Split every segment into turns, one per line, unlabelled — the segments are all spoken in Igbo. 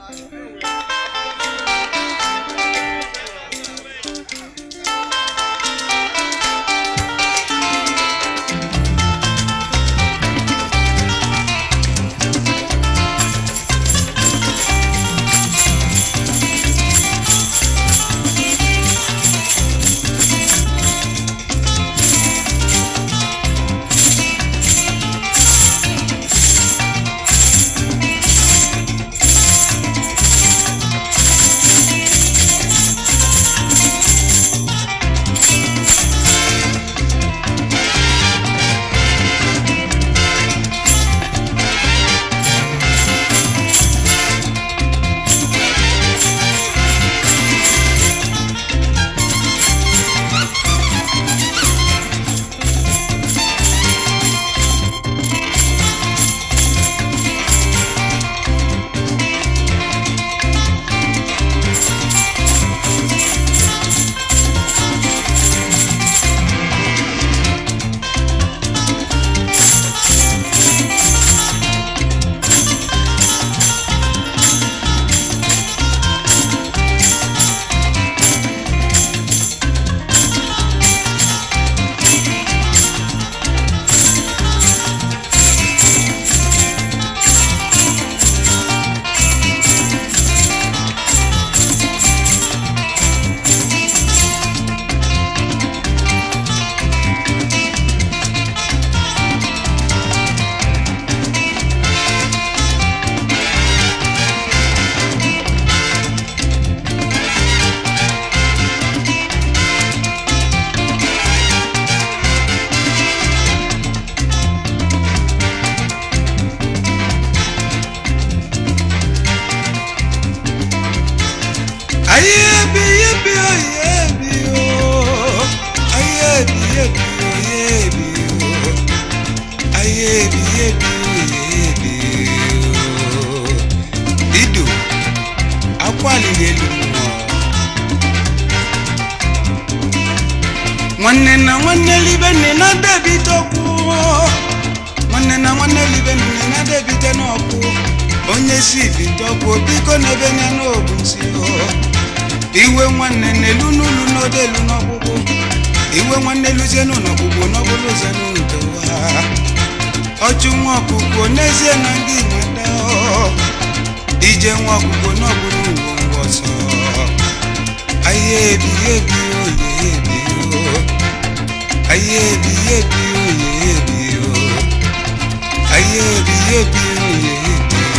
Ayebi yebi oyebi o. Ayebi yebi oyebi o. Ayebi yebi oyebi o. Idu akwaliri elu mmụọ. Nwanne na nwanne libe nne na debite okwu. Nwanne na nwanne libe nne na debite n'ọkụ. Onye si bite okwu biko n'ebe nya n'obu nsi o. iwe nwanne n'elu n'ulu n'odo elu n'ọkpụkpụ iwe nwanne luzienu n'ọkpụkpụ n'ọbụlụ zenu nke ụwa ọchụ nwa ọkụkọ n'ezie na ndị nweta ije nwa ọkụkọ n'ọbụlụ uwe ngwa ọsọ ahịa ebi ebi oye ebi o ahịa ebi ebi oye ebi o ahịa ebi ebi oye ebi o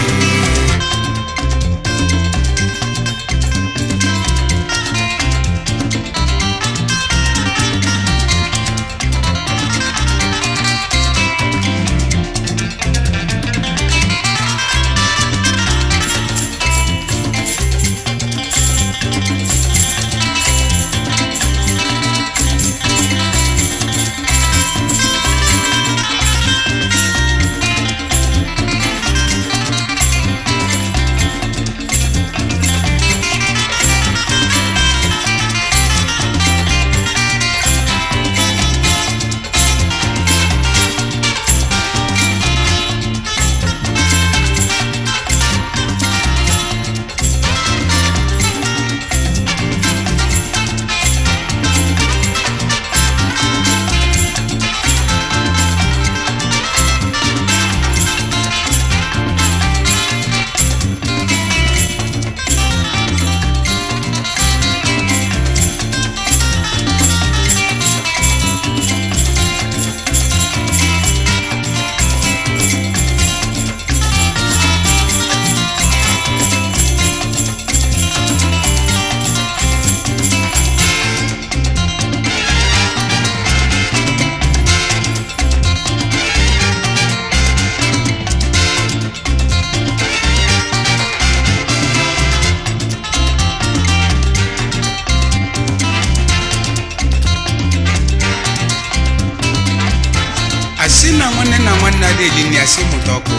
asị na nwanne na nwanne adịghị na asị mụta ọkụ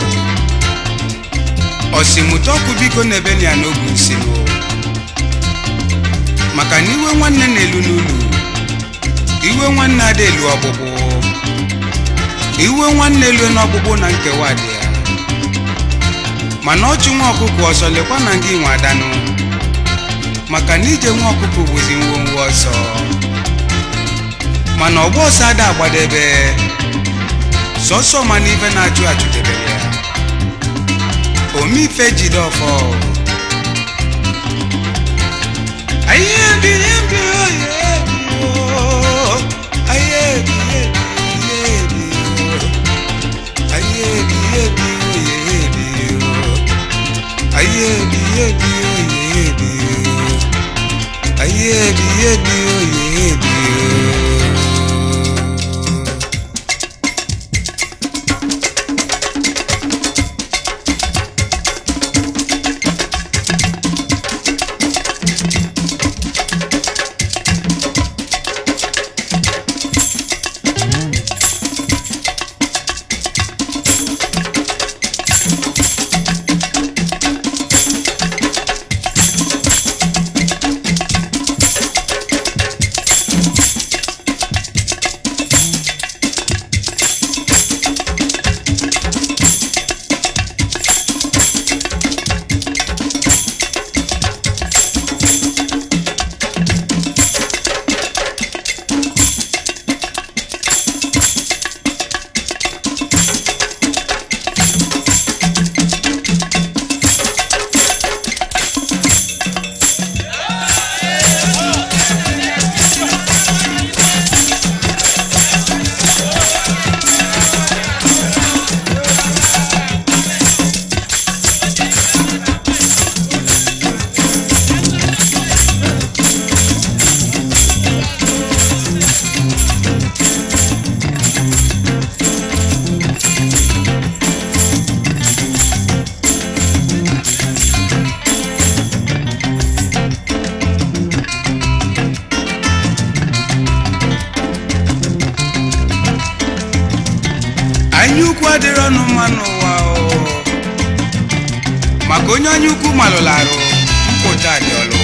ọsị mụta ọkụ biko n'ebe na ya n'obu nsi o maka na iwe nwanne na-elu n'ulu iwe nwanne ada elu ọgbụgbụ iwe nwanne elu n'ọgbụgbụ na nkewa dị ya mana ọchụ nwa ọkụkọ ọsọ lekwa na gị nwe adanụ maka na ije nwa ọkụkọ bụzi ngwongwo ọsọ mana ọgba ọsọ ada agbadebe sọsọ mana ife na-achụ achụdebe ya omife jide ọfọ Aye, bi, bi, oh, yeah, bi, oh. Aye, bi, yeah, bi, yeah, bi, oh. Aye, bi, yeah, bi, oh, yeah, bi, oh. Aye, bi, yeah, bi, oh, yeah, bi, oh. Aye, bi, yeah, bi, oh, yeah, bi, oh. anya ukwu adịrị ọnụ mma n'ụwa o maka onye anya ukwu malụrụ arụ mpụta dị ọlụ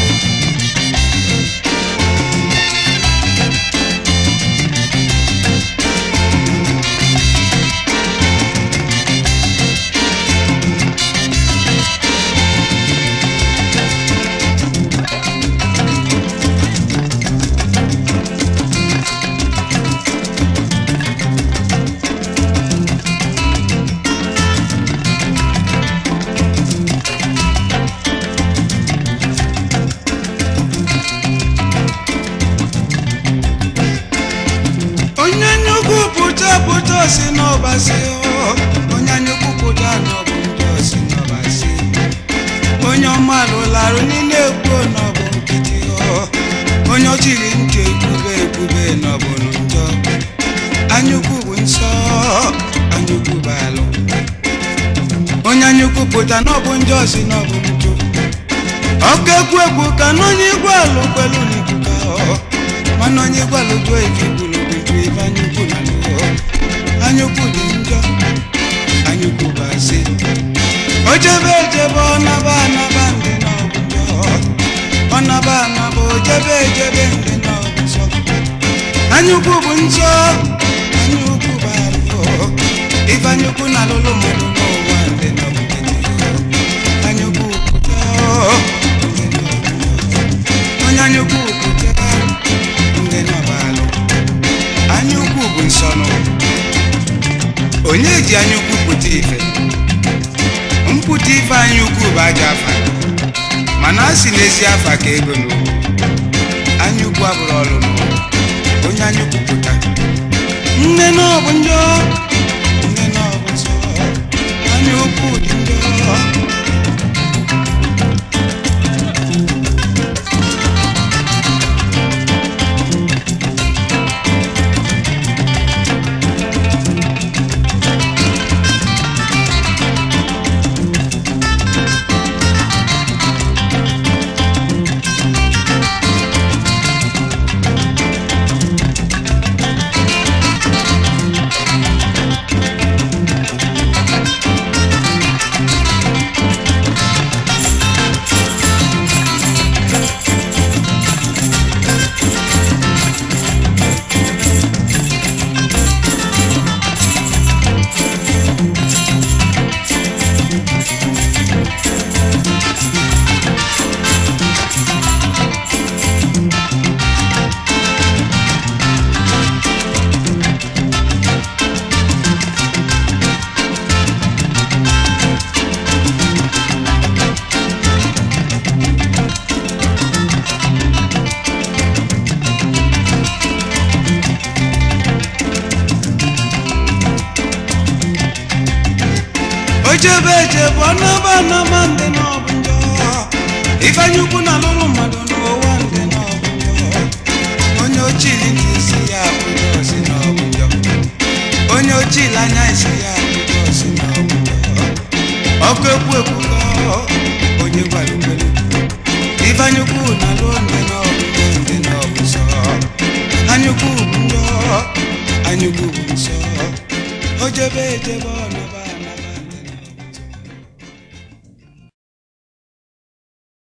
onye anya ukwu pụta pụta si n'ọbasi o onye anya ukwu pụta n'ọbụ ndị osi n'ọbasi onye ọma lụrụ arụ niile ekwuo n'ọbụ nkịtị o onye ọchịrị ntị ekwube ekwube n'ọbụ njọ anyukwu bụ nsọ anyukwu bụ alụ onye anyukwu pụta n'ọbụ njọ si n'ọbụ njọ ọkụ ekwu ekwu ka n'onye igwe alụ kwelu n'ikuku ahụ mana onye igwe alụ jụọ ife kwuru bụ ju ife anyukwu na lụọ anyukwu dị njọ anyukwu bụ asị o jebe ejebe ọnaba anaba ndị n'ọbụ njọ ọnaba anaba o jebe ejebe ndị n'ọbụ nsọ anyukwu bụ nsọ anyukwu bụ alụ ife anyukwu na alụlụ mmadụ n'ụwa ndị n'ọbụ nkịtị anyukwu pụta ndị n'ọbụ njọ onye anyukwu pụta ndị n'ọbalụ anyaukwu bụ nsọnụ onye ji anyaukwu pụta ife mpụta ife anyaukwu bụ aja afa mana a sị n'ezi afa ka ego n'ugwu anyaukwu abụrụ ọlụ n'ụwa onye anyaukwu pụta nne na ọ bụ njọ nne na ọ bụ nsọ anyaukwu dị njọ ejebe ọnaba anama ndị n'ọbụ njọ ifeanyi ukwu na alụrụ mmadụ n'ụwa ndị n'ọbụ njọ onye ochili ntị isi ya abụjọ si n'ọbụ njọ onye ochili anya isi ya abụjọ si n'ọbụ njọ ọkụ ekwu ekwu ka onye gwara ugbelu ifeanyi ukwu na alụ ndị n'ọbụ njọ ndị n'ọbụ nsọ anyukwu bụ njọ anyukwu bụ nsọ ojebe ejebe ọnaba